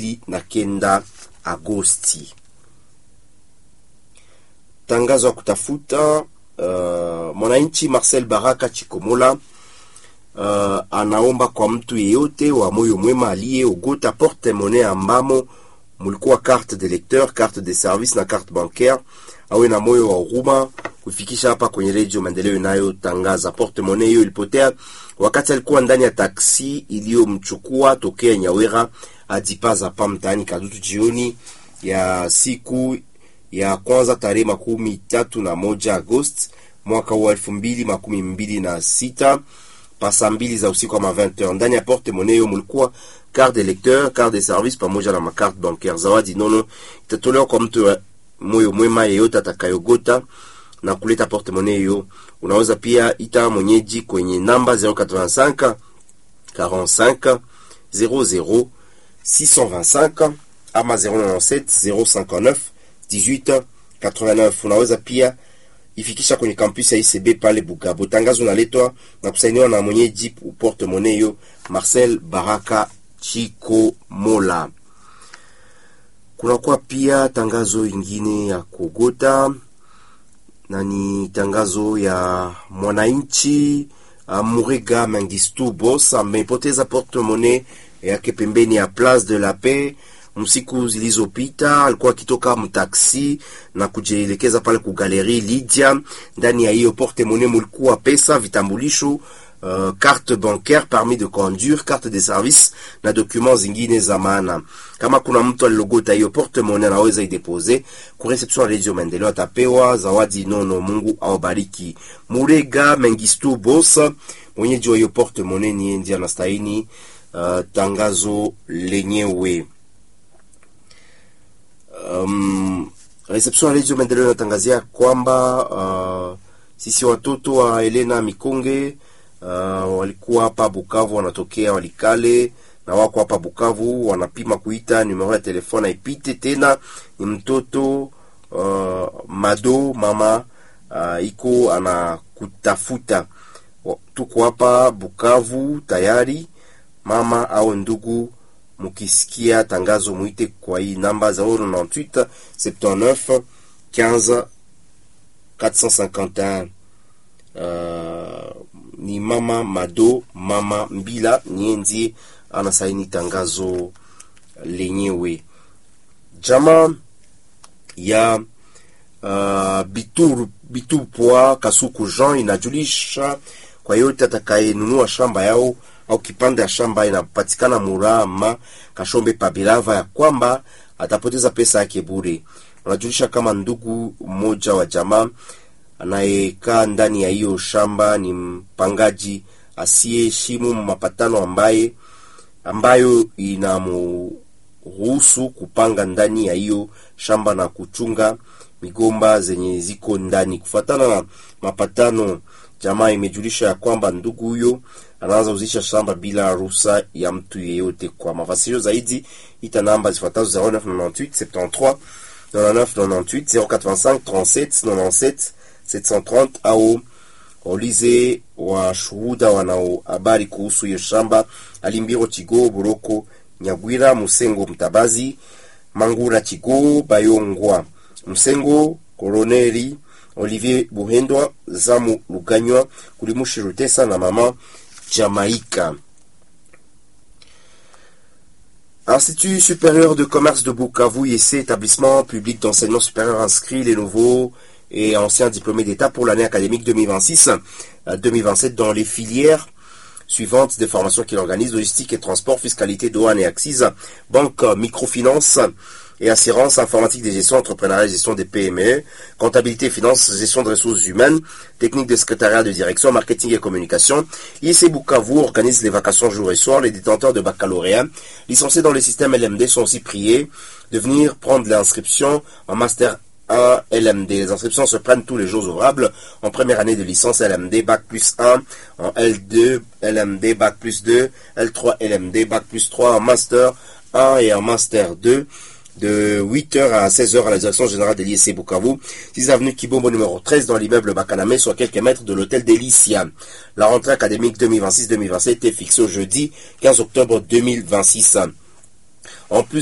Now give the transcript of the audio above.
mbili na kenda Agosti. Tangazo ya kutafuta uh, mwananchi Marcel Baraka Chikomola uh, anaomba kwa mtu yeyote wa moyo mwema aliyeogota porte monnaie ambamo mulikuwa carte de lecteur, carte de service na carte bancaire, awe na moyo wa huruma kufikisha hapa kwenye redio Maendeleo inayotangaza. Porte monnaie hiyo ilipotea wakati alikuwa ndani ya taksi iliyomchukua tokea Nyawera hadi Pazapa mtaani Kadutu jioni ya siku ya kwanza tarehe makumi tatu na moja Agosti mwaka wa elfu mbili makumi mbili na sita pasa mbili za usiku ama 20h. Ndani ya porte monnaie hiyo mulikuwa carte de lecteur, carte de service pamoja na makarte bancaire. Zawadi nono itatolewa kwa mtu wa moyo mwema yeyote atakayogota na kuleta porte monnaie hiyo. Unaweza pia ita mwenyeji kwenye namba 085 45 00 625 ama 097 059 18 89. Unaweza pia ifikisha kwenye kampus ya ICB pale Bugabo. Tangazo naletwa na kusainiwa na mwenyeji porte monnaie hiyo Marcel Baraka Chiko Mola. Kunakuwa pia tangazo ingine ya kugota na ni tangazo ya mwananchi uh, Murega Mengistu Boss amepoteza porte monnaie yake pembeni ya Place de la Paix msiku zilizopita. Alikuwa akitoka mtaksi na kujielekeza pale ku Galerie Lydia. Ndani ya hiyo porte monnaie mulikuwa pesa, vitambulisho Uh, carte bancaire, permis de conduire, carte de service na documents zingine za maana. Kama kuna mtu alilogota hiyo porte monnaie, anaweza idepose ku reception ya Radio Maendeleo, atapewa zawadi nono. Mungu awabariki. Murega Mengistu Boss, mwenyeji wa hiyo porte monnaie, ni ndiye anastahili uh, tangazo lenyewe. Um, reception ya Radio Maendeleo inatangazia kwamba uh, sisi watoto wa Elena Mikonge Uh, walikuwa hapa Bukavu, wanatokea Walikale na wako hapa Bukavu, wanapima kuita numero ya telefone haipite tena. Ni mtoto uh, Mado mama uh, iko anakutafuta. Tuko hapa Bukavu tayari, mama au ndugu, mukisikia tangazo muite kwa hii namba 098 79 15 451 uh, ni mama Mado mama Mbila nienzi anasaini tangazo lenyewe. Jama ya uh, Bitur Bitupwa Kasuku Jean inajulisha kwa yote atakayenunua shamba yao au kipande ya shamba inapatikana Murama Kashombe Pabirava ya kwamba atapoteza pesa yake bure. Wanajulisha kama ndugu mmoja wa jamaa anayekaa ndani ya hiyo shamba ni mpangaji asiyeheshimu mapatano ambaye ambayo inamruhusu kupanga ndani ya hiyo shamba na kuchunga migomba zenye ziko ndani. Kufuatana na mapatano, jamaa imejulisha ya kwamba ndugu huyo anaanza uzisha shamba bila ruhusa ya mtu yeyote. Kwa mafasirio zaidi, ita namba zifuatazo 0998 73 99 98 085 37 97 730 au waulize washuhuda wanao habari kuhusu hiyo shamba: Alimbiro Chigo, Boroko Nyagwira, Musengo Mtabazi, Mangura Chigo, Bayongwa Msengo, Koroneri Olivier Buhendwa, Zamu Luganywa, Kulimushi Rutesa na mama Jamaika. Institut supérieur de commerce de Bukavu, IEC, établissement public d'enseignement supérieur inscrit les nouveaux et anciens diplômés d'État pour l'année académique 2026-2027 dans les filières suivantes des formations qu'il organise, logistique et transport, fiscalité, douane et axes, banque, microfinance et assurance, informatique des gestions, entrepreneuriat et gestion des PME, comptabilité et finance, gestion de ressources humaines, technique de secrétariat de direction, marketing et communication. IEC Bukavu organise les vacations jour et soir. Les détenteurs de baccalauréat licenciés dans le système LMD sont aussi priés de venir prendre l'inscription en master 1 LMD. Les inscriptions se prennent tous les jours ouvrables en première année de licence LMD, Bac plus 1, en L2 LMD, Bac plus 2, L3 LMD, Bac plus 3, en Master 1 et en Master 2 de 8h à 16h à la direction générale de l'ISC Bukavu, 6 avenue Kibombo numéro 13 dans l'immeuble Bakaname, soit quelques mètres de l'hôtel Delicia. La rentrée académique 2026-2027 est fixée au jeudi 15 octobre 2026. En plus